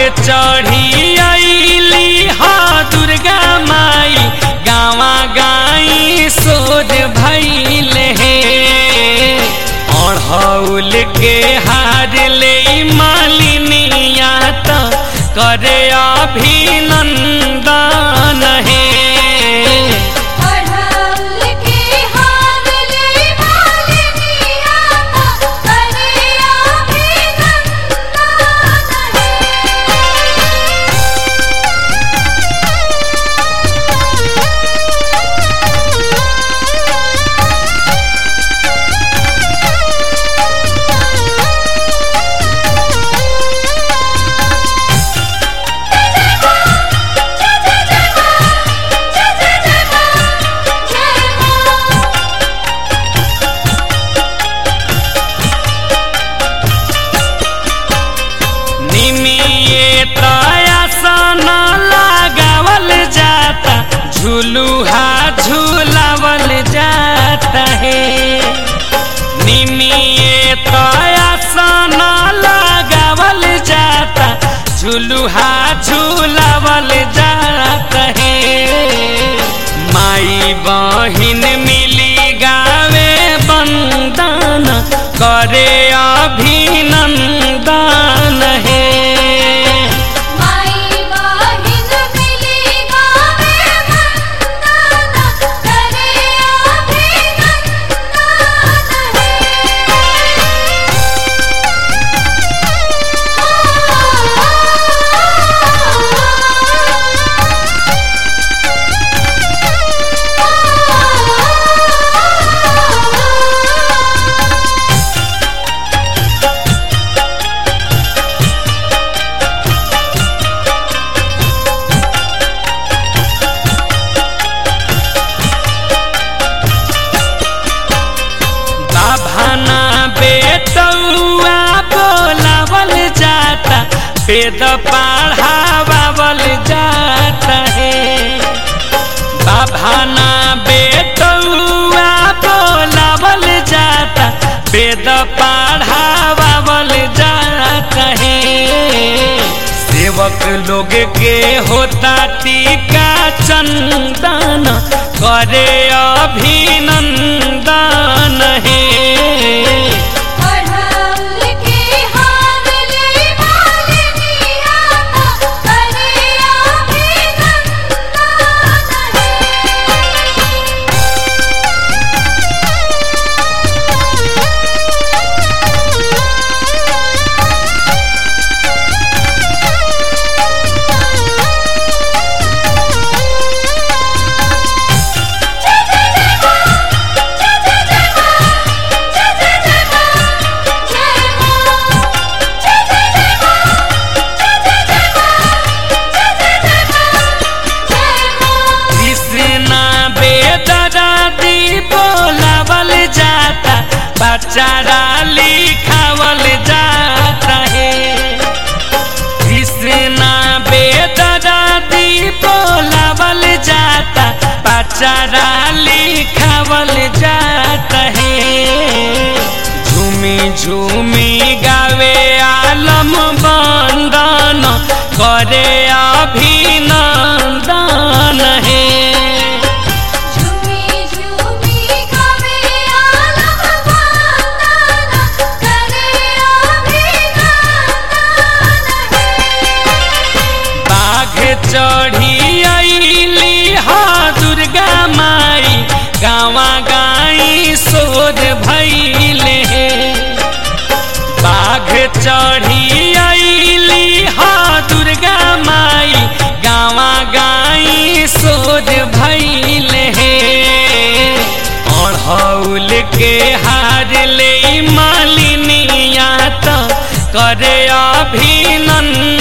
चढ़ी अली हा दुर्गा माई गावा गाई सोर भैल हे अढ़ौल के हार ले मालिनिया त करे अभिनंदन हे अढ़ौल के हार ले मालिनिया का करे अभिनंदन है निमिये तयासन लगावल जाता झुलुहा झुलावल जाता है निमिये तयासन लगावल जाता झुलुहा झुलावल जाता है माई बहिन मिली गावे बंदन करे अभिनंदन हे माई बहिन मिली गावे वंदन करे अभिनंदन है बाभाना बेटौआ बोलावल जाता वेद पढ़ावल जाता है बाभाना बेटौआ बोलावल जाता वेद पढ़ावल जाता है सेवक लोग के होता टीका चंदन करे अभिनंदन हे अढ़ौल के हार ले मालिनिया का करे अभिनंदन है कृष्णा बेदरादी बोलावल जाता बचारा लिखावल जाता है कृष्णा बेदरादी बोलावल जाता बचारा लिखावल जाता है झूमी झूमी गावे आलम बंदन करे अभिनंदन हे झूमी झूमी गावे आलम वंदन करे अभिनंदन है बाघ चढ़ी अली हा दुर्गा माई गावा गाई सोर भैले हे बाघ चढ़ी अली हा दुर्गा माई गावा गाई सोर भैले हे अढ़ौल के हार ले मालिनिया त करे अभिनंदन